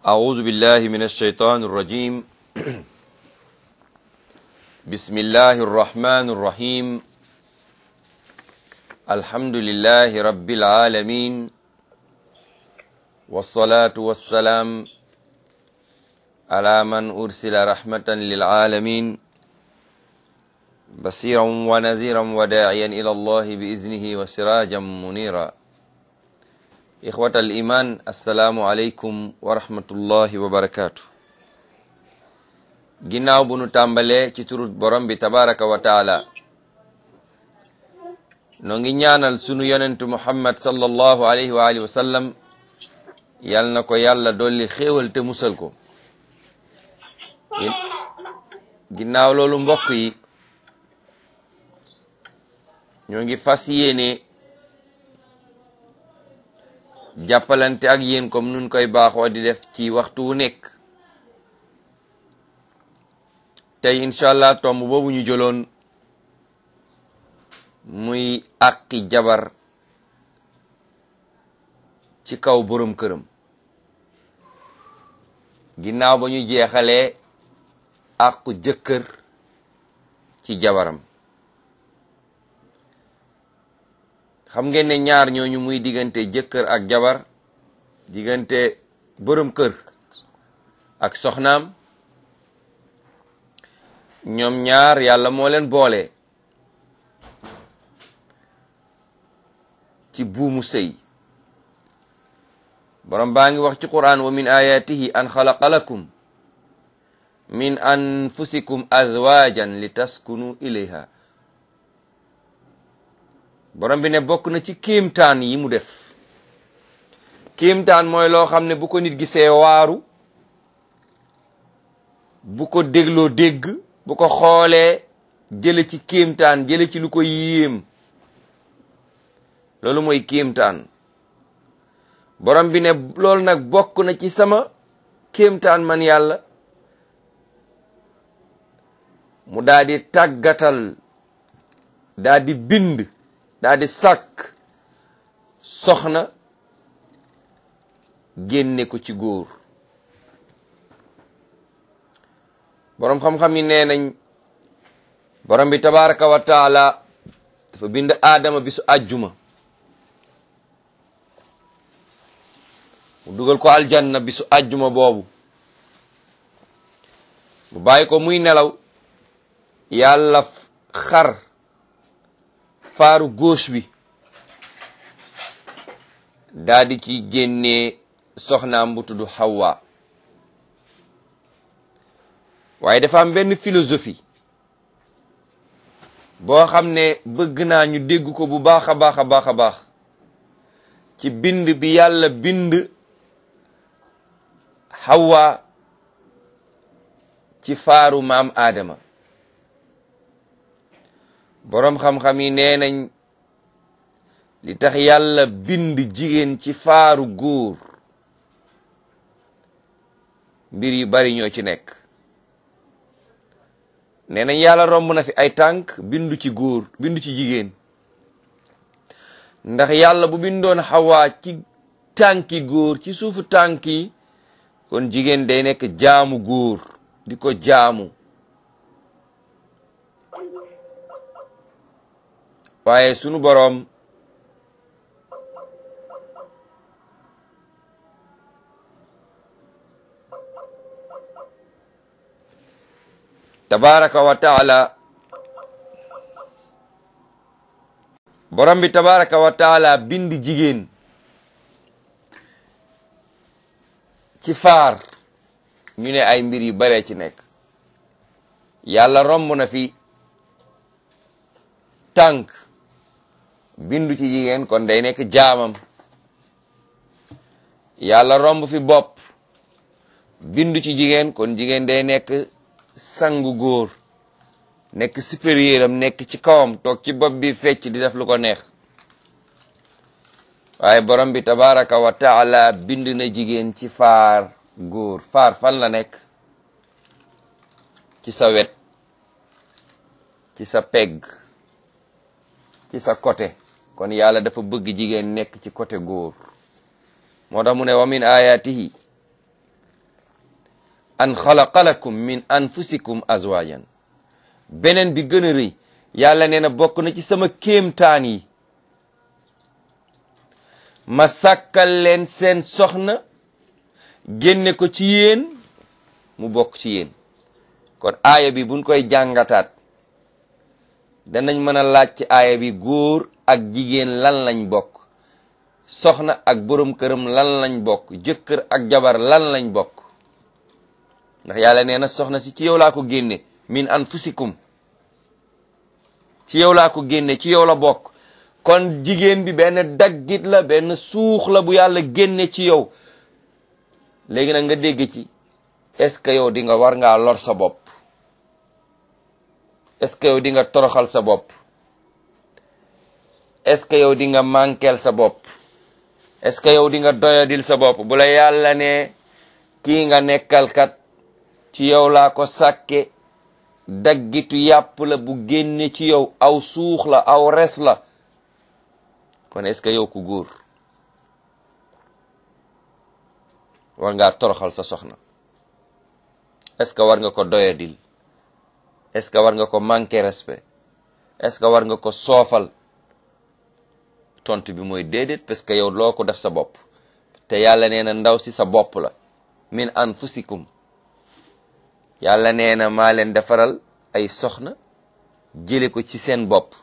أعوذ بالله من الشيطان الرجيم بسم الله الرحمن الرحيم الحمد لله رب العالمين والصلاة والسلام على من أرسل رحمة للعالمين بصيرا ونذيرا وداعيا إلى الله بإذنه وسراجا منيرا إخوة الإيمان السلام عليكم ورحمة الله وبركاته ginnaaw bu nu tàmbalee ci turut borom bi tabaraka wa taala noo ngi ñaanal sunu yonentu muhammad sallallahu alayhi wa alihi wa sallam yal na ko yàlla dolli xéewal te musal ko ginnaaw loolu mbokk yi ñoo ngi fas yéene jàppalante ak yéen comme nun koy baaxoo di def ci waxtu wu nekk tey incha allah tomb boobu ñu jëloon muy àqi jabar ci kaw borom këram ginnaaw ba ñu jeexalee àqu jëkkër ci jabaram xam ngeen ne ñaar ñooñu muy diggante jëkkër ak jabar diggante borom kër ak soxnaam ñoom ñaar yàlla moo leen boole ci buumu sëy borom baa ngi wax ci quran wa min ayatihi an xalaqa lakum min anfusikum azwajan li taskunu ilayha borom bi ne bokk na ci kéemtaan yi mu def kéemtaan mooy loo xam ne bu ko nit gisee waaru bu ko dégloo dégg bu ko xoolee jële ci kéemtaan jële ci lu ko yéem loolu mooy kéemtaan borom bi ne loolu nag bokk na ci sama kéemtaan man yàlla mu daal di tàggatal daal di bind daal di sàkk soxna génne ko ci góor boroom xam-xam yi nee nañ borom bi tabaraka wa taala dafa bind aadama bisu àjjuma mu dugal ko aljanna bisu àjjuma boobu mu bàyyi ko muy nelaw yàlla xar faaru gauche bi daa di ci génnee soxnaam bu tudd Hawa waaye dafa am benn philosophie boo xam ne bëgg naa ñu dégg ko bu baax a baax a baax a baax ci bind bi yàlla bind Hawa ci faaru maam Adama boroom xam-xam yi nee nañ li tax yàlla bind jigéen ci faaru góor mbir yu bari ñoo ci nekk nee nañ yàlla romb na fi ay tànk bindu ci góor bindu ci jigéen ndax yàlla bu bindoon xawaa ci tànki góor ci suufu tànk yi kon jigéen day nekk jaamu góor di ko jaamu waaye sunu boroom tabaraka wa taala borom bi tabaraka wa taala bind jigéen ci faar ñu ne ay mbir yu bare ci nekk yàlla romb na fi tànk bindu ci jigéen kon day nekk jaamam yàlla romb fi bopp bindu ci jigéen kon jigéen day nekk sangu góor nekk supérieur am nekk ci kawam toog ci bopp bi fecc di def lu ko neex waaye borom bi tabaraka wa taala bind na jigéen ci faar góor faar fan la nekk ci sa wet ci sa pegg ci sa côté kon yàlla dafa bëgg jigéen nekk ci côté góor moo tax mu ne wa min ayatihi an xalaqa lakum min anfusikum azwajan beneen bi gën a rëy yàlla nee na bokk na ci sama kéemtaan yi ma sàkkal leen seen soxna génne ko ci yéen mu bokk ci yéen kon aaya bi buñ koy jàngataat danañ mën a laaj ci aaya bi góor ak jigéen lan lañ bokk soxna ak borom këram lan lañ bokk jëkkër ak jabar lan lañ bokk ndax yàlla nee na soxna si ci yow laa ko génne min anfusikum ci yow laa ko génne ci yow la bokk kon jigéen bi benn daggit la benn suux la bu yàlla génne ci yow léegi nag nga dégg ci est-ce que yow di nga war ngaa lor sa bopp est-ce que yow di nga toroxal sa bopp est-ce que yow di nga manqueel sa bopp est-ce que yow di nga doyadil sa bopp bu la yàlla ne kii nga nekkal kat ci yow laa ko sàkke daggitu yàpp la bu génne ci yow aw suux la aw res la kon est-ce que yow ku góor war ngaa toroxal sa soxna est-ce que war nga ko doyadil est-ce que war nga ko manquer respect est-ce que war nga ko soofal tontu bi mooy déedéet parce que yow loo ko def sa bopp te yàlla nee na ndaw si sa bopp la min anfusikum yàlla nee na maa leen defaral ay soxna jële ko ci seen bopp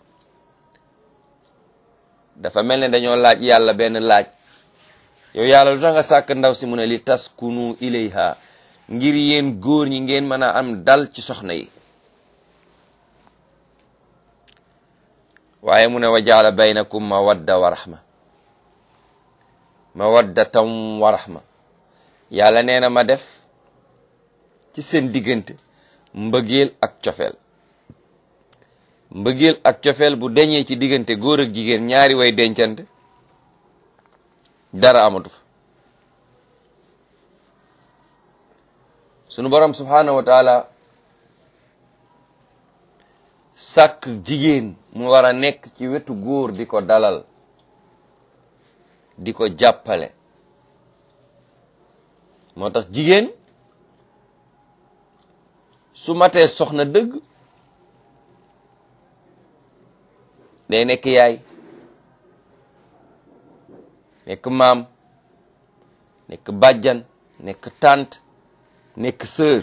dafa mel ne dañoo laaj yàlla benn laaj yow yàlla lu tax nga sàkk ndaw si mu ne li taskunu ilayha ngir yéen góor ñi ngeen mën a am dal ci soxna yi waaye mu ne wa jaala baynakum mawadda wa rahma mawaddatan wa rahma yàlla nee na ma def ci seen diggante mbëggeel ak cofeel mbëggeel ak cofeel bu deñee ci diggante góor ak jigéen ñaari way dencante dara amatu fa sunu borom subhanahu wa taala sàkk jigéen mu war a nekk ci wetu góor di ko dalal di ko jàppale moo tax jigéen su matee soxna dëgg day nekk yaay nekk maam nekk bàjjan nekk tante nekk sœur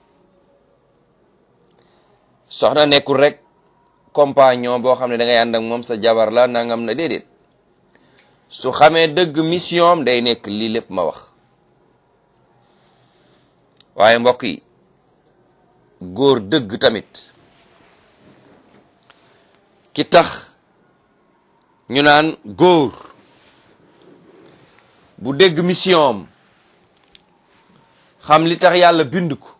soxna nekkul rek compagnon boo xam ne da ngay ànd ak moom sa jabar la nangam na déedéet su xamee dëgg mission am day nekk lii lépp ma wax waaye mbokk yi góor dëgg tamit ki tax ñu naan góor bu dégg mission am xam li tax yàlla bind ko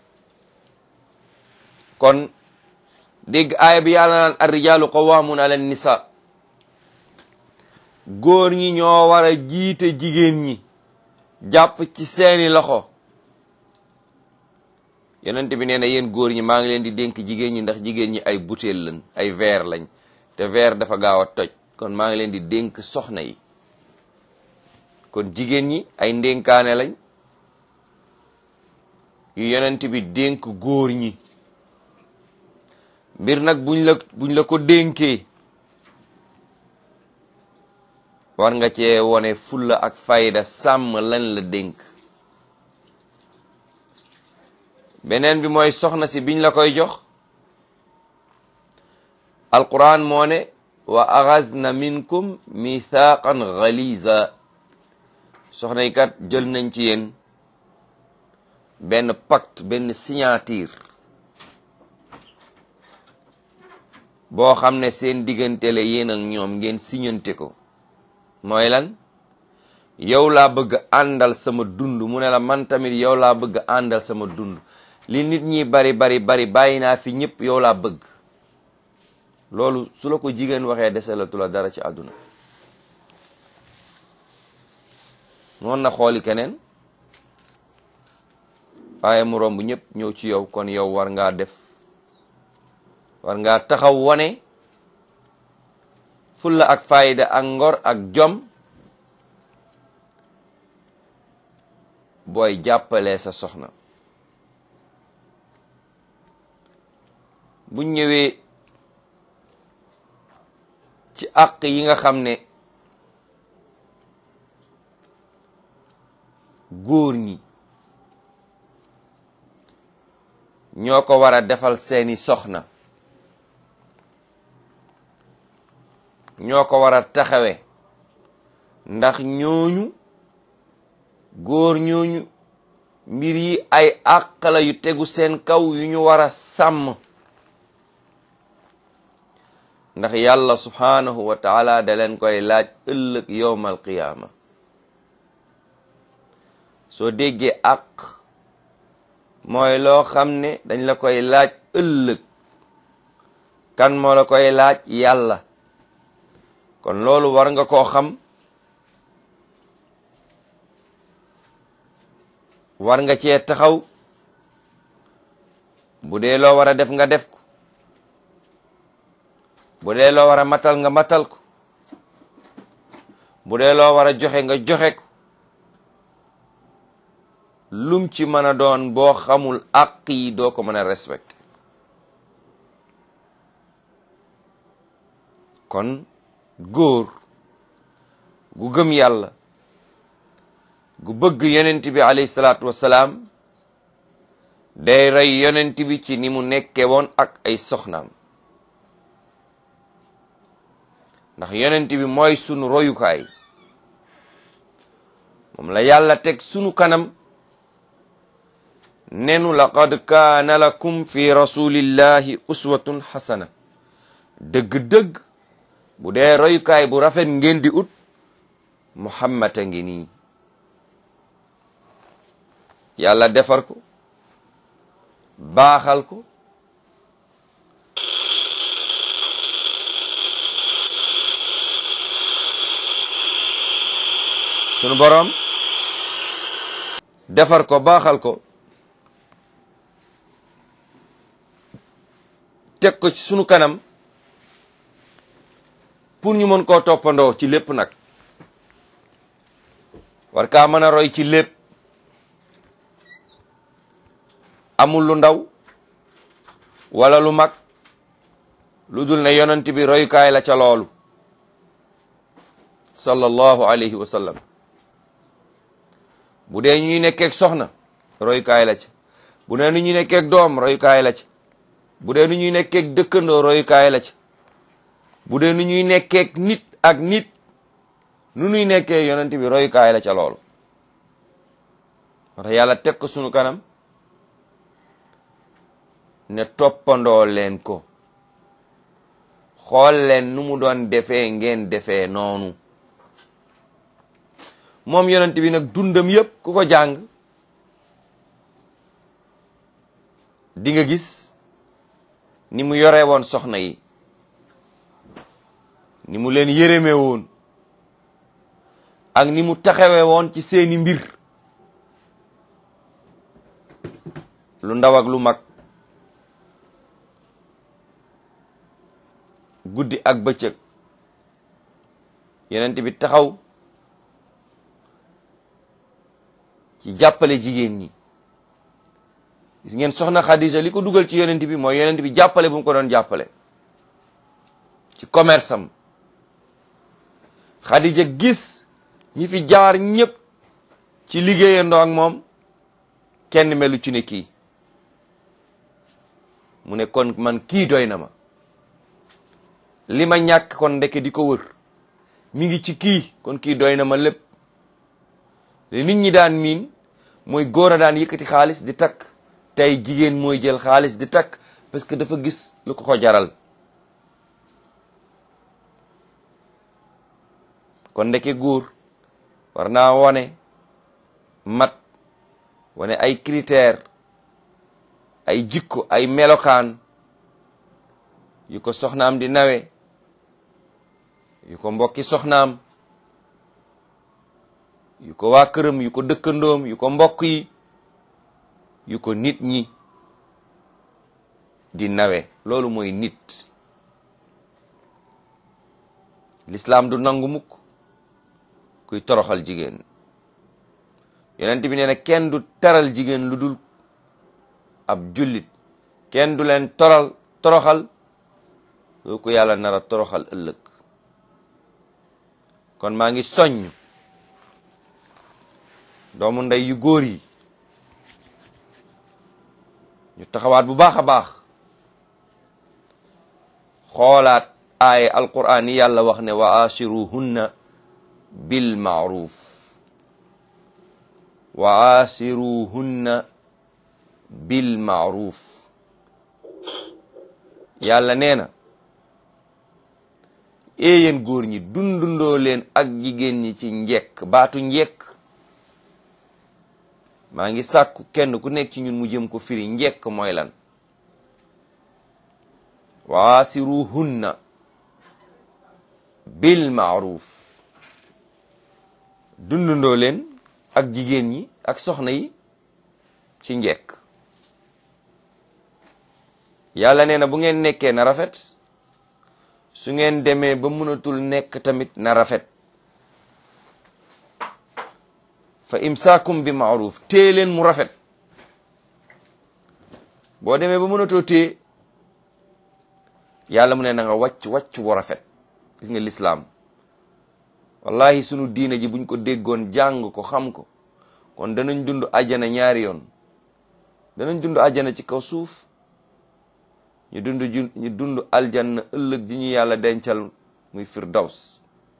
kon dégg aaya bi yàlla naan arrijaalu qawwaamun ala nisa góor ñi ñoo war a jiite jigéen ñi jàpp ci seeni loxo yonent bi nee na yéen góor ñi maa ngi leen di dénk jigéen ñi ndax jigéen ñi ay butéel lañ ay verre lañ te verre dafa gaaw a toj kon maa ngi leen di dénk soxna yi kon jigéen ñi ay ndénkaane lañ yu yonent bi dénk góor ñi mbir nag buñ la buñ la ko dénkee war nga cee wone fulla ak fayda sàmm lan la dénk beneen bi mooy soxna si biñ la koy jox alquran moo ne wa axazna minkum mithaqan ghaliza soxna yi kat jël nañ ci yéen benn pacte benn signature boo xam ne seen diggante la yéen ak ñoom ngeen siñante ko mooy lan yow laa bëgg àndal sama dund mu ne la man tamit yow laa bëgg àndal sama dund li nit ñi bari bari bari bàyyi naa fi ñëpp yow laa bëgg loolu su la ko jigéen waxee deselatu la dara ci àdduna noonu na xooli keneen waaye mu romb ñëpp ñëw ci yow kon yow war ngaa def war ngaa taxaw wane fulla ak fayda ak ngor ak jom booy jàppalee sa soxna bu ñëwee ci àq yi nga xam ne góor ñi ñoo ko war a defal seeni soxna ñoo ko war a taxawe ndax ñooñu góor ñooñu mbir yi ay àq la yu tegu seen kaw yu ñu war a sàmm ndax yàlla subhaanahu wa taala da leen koy laaj ëllëg yowmal qiyaama soo déggee àq mooy loo xam ne dañ la koy laaj ëllëg kan moo la koy laaj yàlla kon loolu war nga koo xam war nga cee taxaw bu dee loo war a def nga def ko bu dee loo war a matal nga matal ko bu dee loo war a joxe nga joxe ko lum ci mën a doon boo xamul àq yi doo ko mën a respecté kon góor gu gëm yàlla gu bëgg yonent bi alayhi salaatu wassalaam day rey yonent bi ci ni mu nekke woon ak ay soxnaam ndax yonent bi mooy sunu royukaay moom la yàlla teg sunu kanam nenu laqad kaana lakum fi rasulillahi uswatun xasana dëgg-dëgg bu dee royukaay bu rafet ngeen di ut muhammad a ngi nii yàlla defar ko baaxal ko sunu boroom defar ko baaxal ko teg ko ci sunu kanam pour ñu mën koo toppandoo ci lépp nag war kaa mën a roy ci lépp amul lu ndaw wala lu mag lu dul ne yonent bi royukaay la ca loolu sallallahu alayhi wa sallam bu dee ñuy nekkeeg soxna royukaay la ca bu dee nu ñuy nekkeeg doom royukaay la ca bu dee nu ñuy nekkeeg dëkkandoo royukaay la ca bu dee nu ñuy nekkeeg nit ak nit nu nuy nekkee yonent bi royukaay la ca loolu moo tax yàlla teg ko sunu kanam ne toppandoo leen ko xool leen nu mu doon defee ngeen defee noonu moom yonent bi nag dundam yépp ku ko jàng di nga gis ni mu yore woon soxna yi ni mu leen yërëme woon ak ni mu taxawe woon ci seeni mbir lu ndaw ak lu mag guddi ak bëccëg yonent bi taxaw ci jàppale jigéen ñi gis ngeen soxna Khadija li ko dugal ci yonent bi mooy yonent bi jàppale bu mu ko doon jàppale ci commerce am Khadija gis ñi fi jaar ñëpp ci liggéeyandoo ak moom kenn melu ci ne kii mu ne kon man kii doy na ma li ma ñàkk kon ndeke di ko wër mi ngi ci kii kon kii doy na ma lépp li nit ñi daan miin mooy góor a daan yëkkati xaalis di takk tey jigéen mooy jël xaalis di takk parce que dafa gis lu ko ko jaral kon ndeke góor war naa wone mat wane ay critère ay jikko ay melokaan yu ko soxnaam di nawe yu ko mbokki soxnaam yu ko waa këram yu ko dëkkandoom yu ko mbokk yi yu ko nit ñi di nawe loolu mooy nit lislaam du nangu mukk kuy toroxal jigéen yonent bi nee na kenn du teral jigéen lu dul ab jullit kenn du leen toral toroxal loo ko yàlla nar a toroxal ëllëg kon maa ngi soññ doomu ndey yu góor yi ñu taxawaat bu baax a baax xoolaat aaye alquran yi yàlla wax ne wa asiruhunna bil maaruf wa asiruhunna bil maaruf yàlla nee na éeyéen góor ñi dundundoo leen ak jigéen ñi ci njekk baatu njekk maa ngi sàkku kenn ku nekk ci ñun mu jëm ko firi njekk mooy lan waasiruhunna bil maaruf dundundoo leen ak jigéen ñi ak soxna yi ci njekk yàlla nee na bu ngeen nekkee na rafet su ngeen demee ba mënatul nekk tamit na rafet fa imsaakum bi maaruf téye leen mu rafet boo demee ba mënatoo téye yàlla mu ne na nga wàcc wàcc wu rafet gis nga lislaam wallahi sunu diine ji buñ ko déggoon jàng ko xam ko kon danañ dund àjjana ñaari yoon danañ dund àjjana ci kaw suuf ñu dund ju ñu dund aljanna ëllëg ji ñu yàlla dencal muy firdaws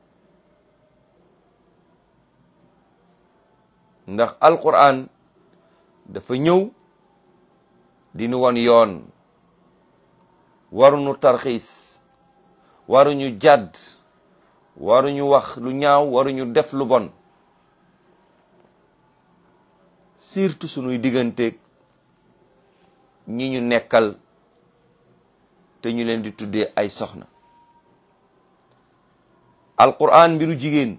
ndax alquran dafa ñëw di nu won yoon waruñu tarxiis waruñu jàdd waruñu wax lu ñaaw waruñu def lu bon surtout sunuy digganteeg ñi ñu nekkal te ñu leen di tuddee ay soxna alquran mbiru jigéen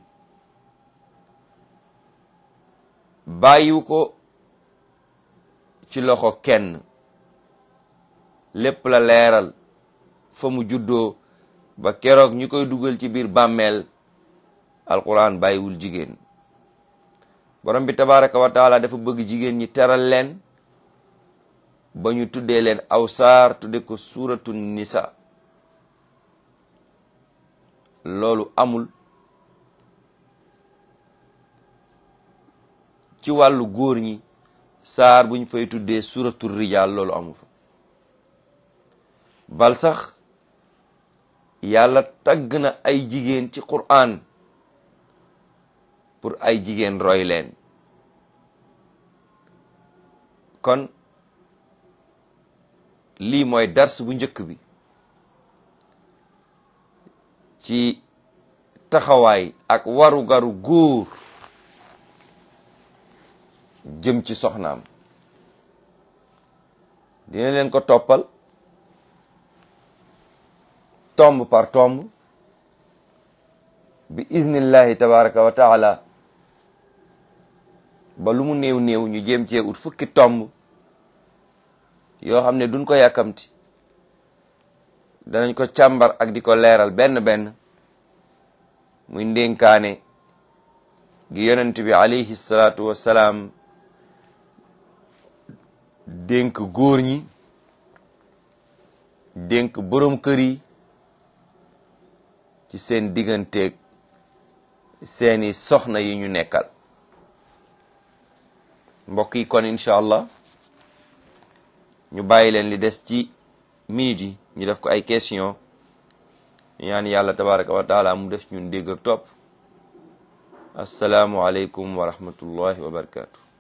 bàyyiwu ko ci loxo kenn lépp la leeral fa mu juddoo ba keroog ñu koy dugal ci biir bàmmeel alquran bàyyiwul jigéen borom bi tabaraka wa taala dafa bëgg jigéen ñi teral leen ba ñu tuddee leen aw saar tudde ko suuratu nisa loolu amul ci wàllu góor ñi saar buñ fay tuddee suuratu rijaal loolu amu fa bal sax yàlla tagg na ay jigéen ci qur'an pour ay jigéen roy leen kon lii mooy dars bu njëkk bi ci taxawaay ak warugaru góor jëm ci soxnaam dina leen ko toppal tomb par tomb bi iznillahi tabaraka wa taala ba lu mu néew néew ñu jéem cee ut fukki tomb yoo xam ne duñ ko yàkkamti danañ ko càmbar ak di ko leeral benn benn muy ndénkaane gi yonent bi alayhi salaatu wassalaam dénk góor ñi dénk boroom kër yi ci seen digganteeg seeni soxna yi ñu nekkal mbokk yi kon incha allah ñu bàyyi leen li des ci minute yi ñu def ko ay question ñaan yàlla tabaraka wa taala mu def ñun dégg ak topp asalaamu aleykum wa rahmatullahi wa barakatu